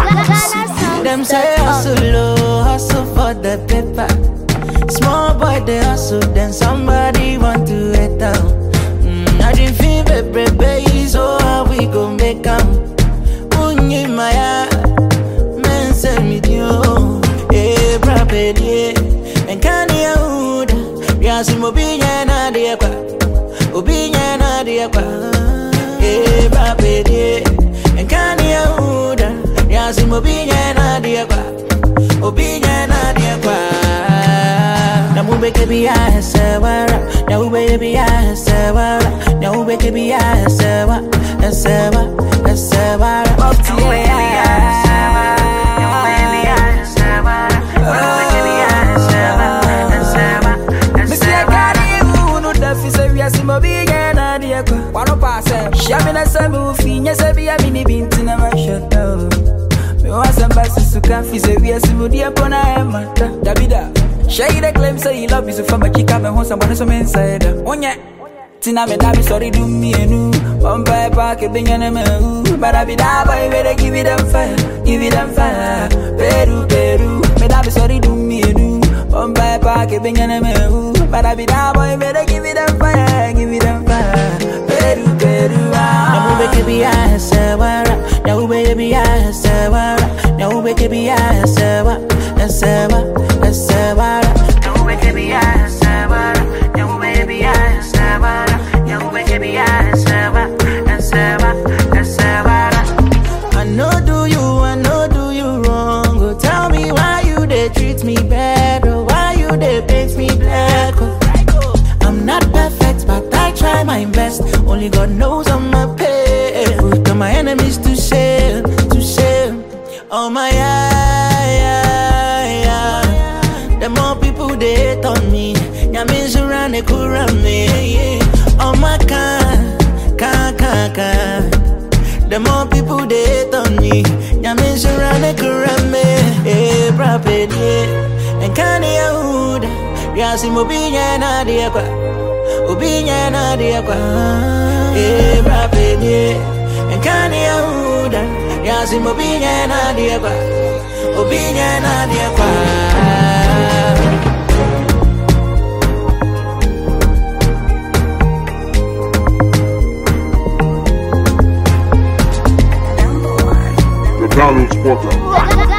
Them say hustle low, hustle for the paper. Small boy they hustle, then somebody want to hit down. Mm, I didn't feel baby, baby, so how we gon' make 'em? Unyi maya, men say me dio, eh, brabe die, and can you hold? Yasi mobinya na die kwa, obinya na die kwa, eh, brabe die, and can you hold? Yasi mobinya na die kwa, obinya na die kwa. Na mube ke bi ya sewara, na ube bi ya sewara, na ube ke bi ya sewa, sewa, sewara. Up to Missy, I got you, no duffy, so we are some of the end of the echo. One of us, Shamina Samu, Finas, I be a mini bint in a shut down. Me want some basses to coffee, so we are some of the Apona Mata. Davida, Shay the claim, say you love you, so from a chica, and want someone some inside. On ya. Tina me dabi sorry do me enu One pie pack a bing and a me But I be da boy where they give it them fire Give it them fire Peru Peru Me dabi sorry do me enu One pie pack a bing and a me But I be da boy where they give it them fire Give it them fire Peru Peru Na ah. ube ke bi ya sewara, na ube bi ya sewara, na ube ke bi ya sewa, sewa, sewara. Na ube ke bi ya sewara, na ube bi ya sewara, na ube ke bi ya sewa, sewa, sewara. I know do you, I know do you wrong. Oh, tell me why you they treat me bad, or why you they paint me black. Oh. I'm not perfect, but I try my best. Only God knows I'm a pain. Put all my enemies to shame, to shame. Oh my yeah, yeah, yeah. The more people they hate on me, Yamin around they could run me. Oh my can, can, can, can. The more people they hate on me, Yamin around they could run me. Hey, prophet, yeah. And can you Yasi mobinya na dia kwa Ubinya na dia kwa Eh, brape die Enkani ya huda Yasi mobinya na dia kwa Ubinya na dia kwa The Donald Spotter.